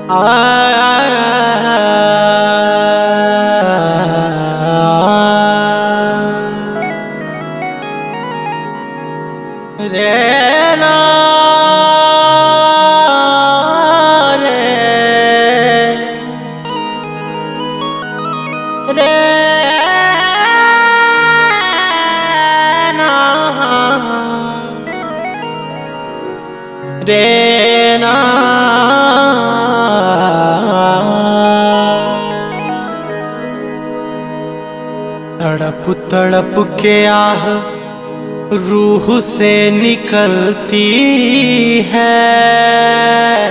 रे ना रे रे ना रे ना तड़प तड़प के आह रूह से निकलती है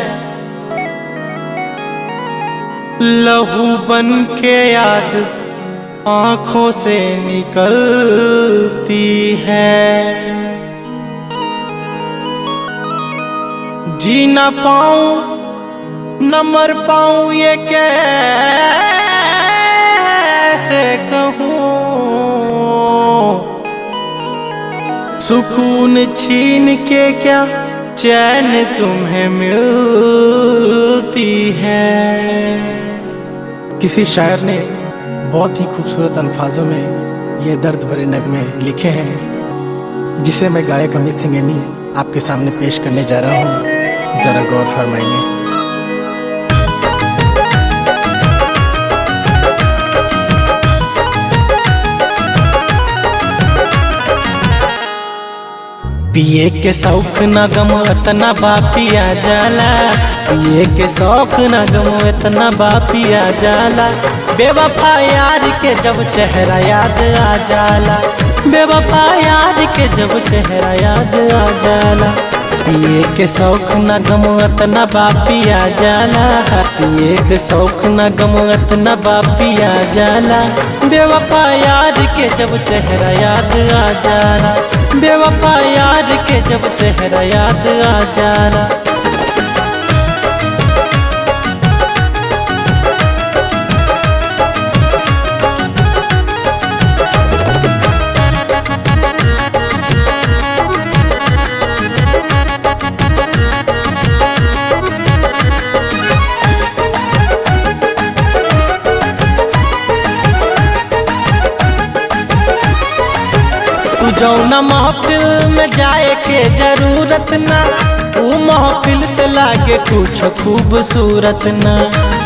लहू बन के याद आंखों से निकलती है जी न पाऊं न मर पाऊं ये कैसे कहूं सुकून छीन के क्या चैन तुम्हें मिलती है किसी शायर ने बहुत ही खूबसूरत अल्फाजों में ये दर्द भरे नगमे लिखे हैं जिसे मैं गायक अमित सिंह एमी आपके सामने पेश करने जा रहा हूँ ज़रा गौर फरमाइए पिए के शौक न गम इतना बापिया जाला पिए के शौक न गम इतना बापिया जाला बेवफा यार के जब चेहरा याद आ जाला बेवफा यार के जब चेहरा याद आ जाला पिए के शौक न गम इतना बापिया जाला पिए के शौक न गम इतना बापिया जाला बेवफा यार के जब चेहरा याद आ जाला बेवफा यार के जब चेहरा याद आ जाला तू जौना महफिल में जाए के जरूरत ना ऊ महफिल से लागे कुछ खूबसूरत ना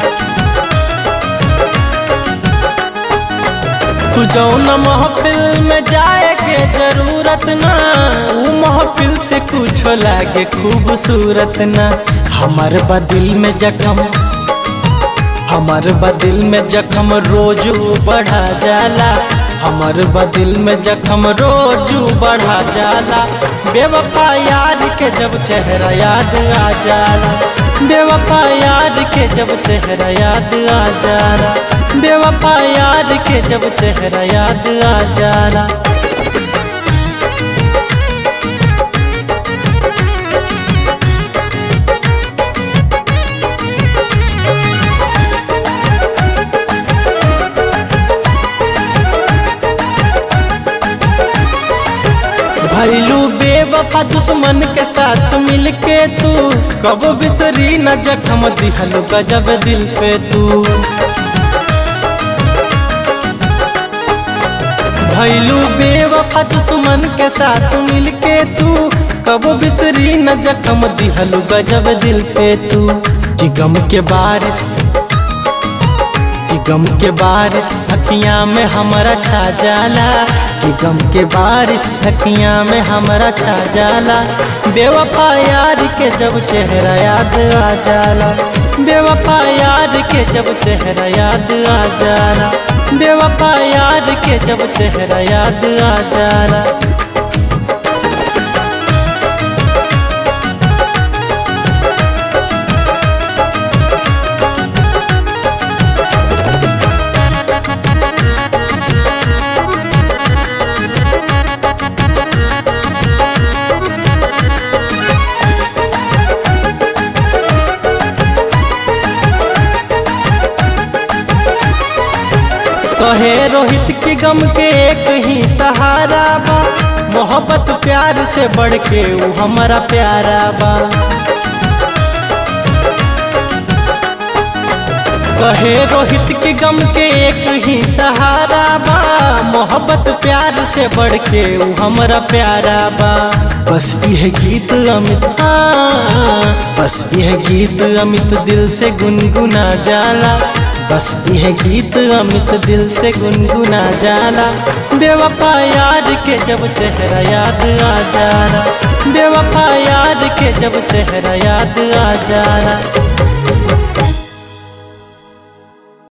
तू जौना महफिल में जाए के जरूरत ना ऊ महफिल से कुछ लागे खूबसूरत ना हमार बदिल में जख्म हमार बदिल में जख्म रोजू बढ़ा जाला हमार बदिल में जख्म रोजू बढ़ा जाला बेवफा यार के जब चेहरा याद आ जाला बेवफा यार के जब चेहरा याद आ जाला बेवफा यार के जब चेहरा याद आ जाला भैलू बेवफा दुश्मन के साथ मिलके तू कब बिसरी न जख्म दिहलो गजब दिल पे तू भैलू बेवफा दुश्मन के साथ मिलके तू कब बिसरी न जख्म दिहलो गजब दिल पे तू कि गम के बारिश कि गम के बारिश अखियां में हमारा छा जाला कि गम के बारिश अखियां में हमारा छा जाला बेवफा यार के जब चेहरा याद आ जाला बेवफा यार के जब चेहरा याद आ जाला बेवफा यार के जब चेहरा याद आ जाला कहे रोहित की गम के एक ही सहारा बा मोहब्बत प्यार से बढ़ के वो हमारा प्यारा बा कहे रोहित के गम के एक ही सहारा बा मोहब्बत प्यार से बढ़ के ऊ हमरा प्यारा बा बस यह गीत अमित हाँ, बस यह गीत अमित दिल से गुनगुना जाला बस यह गीत अमित दिल से गुनगुना जाला बेवफा यार के जब चेहरा याद आ जाला बेवफा यार के जब चेहरा याद आ जाला